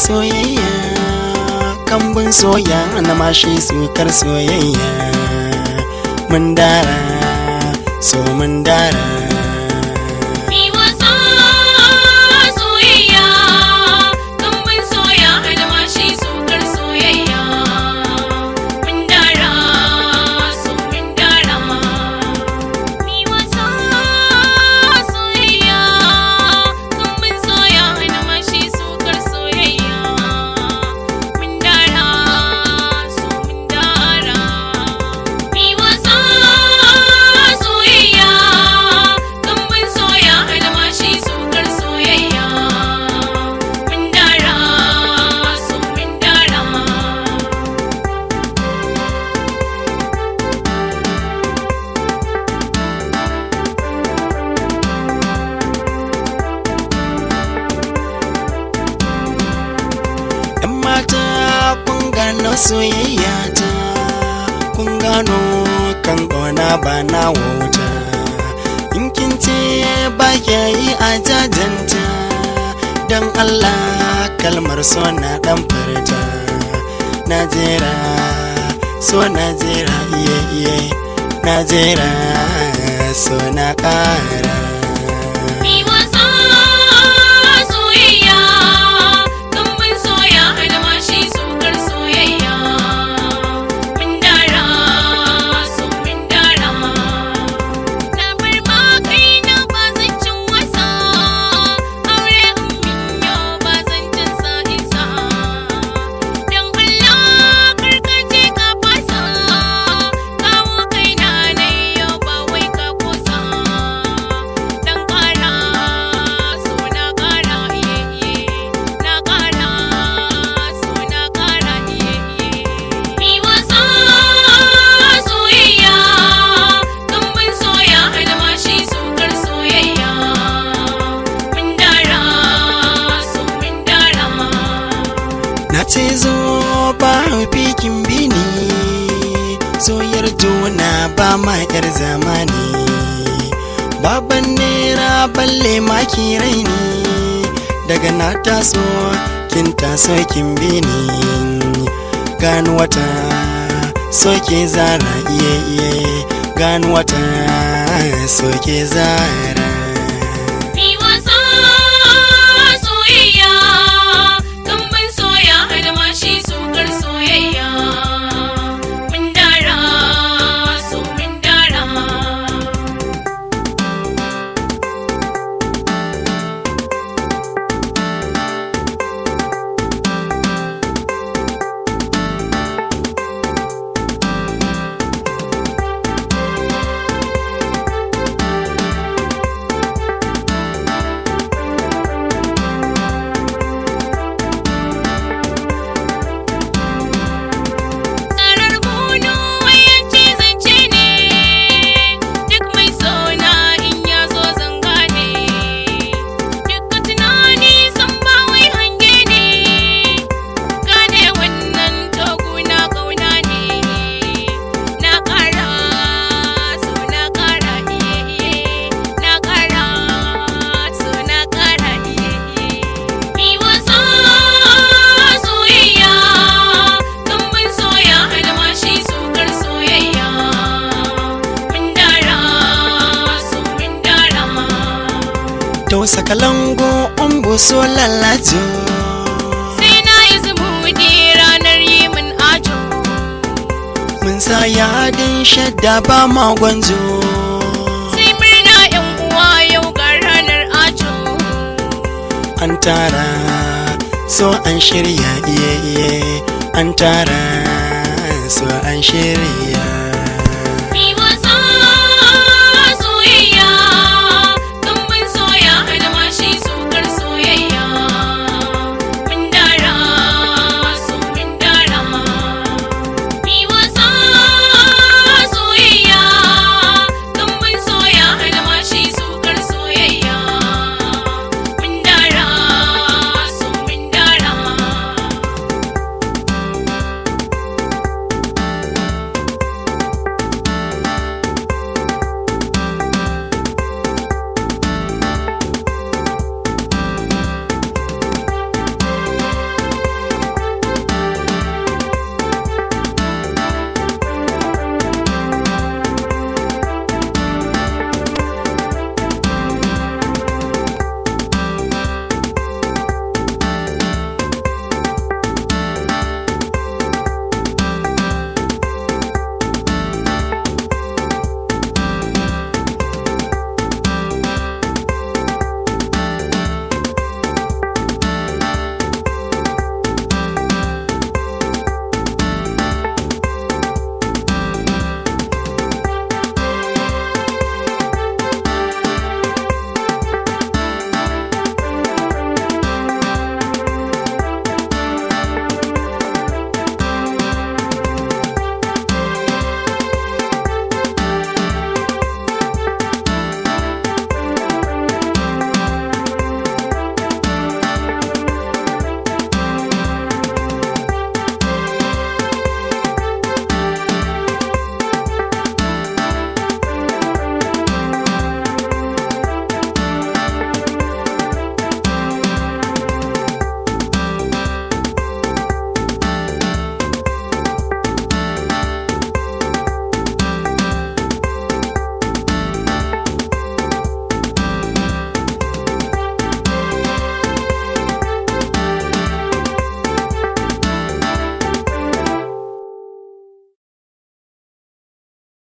soyayya kambun soya na mashi sukar soyayya mun dara so mun dara Mi wasa soyayya, kambun soya almashi sukar soyayya. Mun dara, so mun dara. Mi wasa soyayya, kambun soya almashi sukar soyayya. Mun dara, so mun dara. Mi wasa soyayya, kambun soya almashi sukar soyayya. Mun dara, so mun dara. yan mata kun gano soyayya ta kun gano kan ƙona ba na wauta in kin ce ba kya yi a jajanta don allah kalmar so na dan furta najera so najera iye iye najera so na ƙara Mi wasa soyayya, kambun soya almashi sukar soyayya. Mun dara, so mun dara. Na bar ma kaina ba zan cin wasa, aure in min yau ba zan cin sa isa. Don Allah karkace ka fasa, kawo kaina na yau ba wai ka kusa. Dan kara, so na kara iye iye, na kara, so na kara iye iye. Mi wasa soyayya, kambun soya almashi sukar soyayya. Mun dara, so mun dara. Na ce zo ba fikin bini soyar juna ba ma yar zamani baban nera balle maki raini daga na taso kin taso kin bini gano wata soke zara iye iye gano wata soke zara Mi wasa soyayya, kambun soya almashi sukar soyayya. Mun dara, so mun dara. Tsarar bunu wayanci zance ne, duk mai sona in ya zo zanga ne. Duka tunani san ba wai hange ne, gane wannan toguna kauna ne. Na ƙara, so na ƙara iye iye, na ƙara, so na ƙara iye iye. Mi wasa soyayya, kambun soya almashi sukar soyayya. Mun dara, so mun dara. Tausa kalango umbu so lalajo Sai na yi zumuɗi ranar yi min ajo. mun sa yadin shadda ba ma gwanzo Sai murna ‘yan uwa yau ga ranar ajo. an tara so an shirya iye iye an tara so an shirya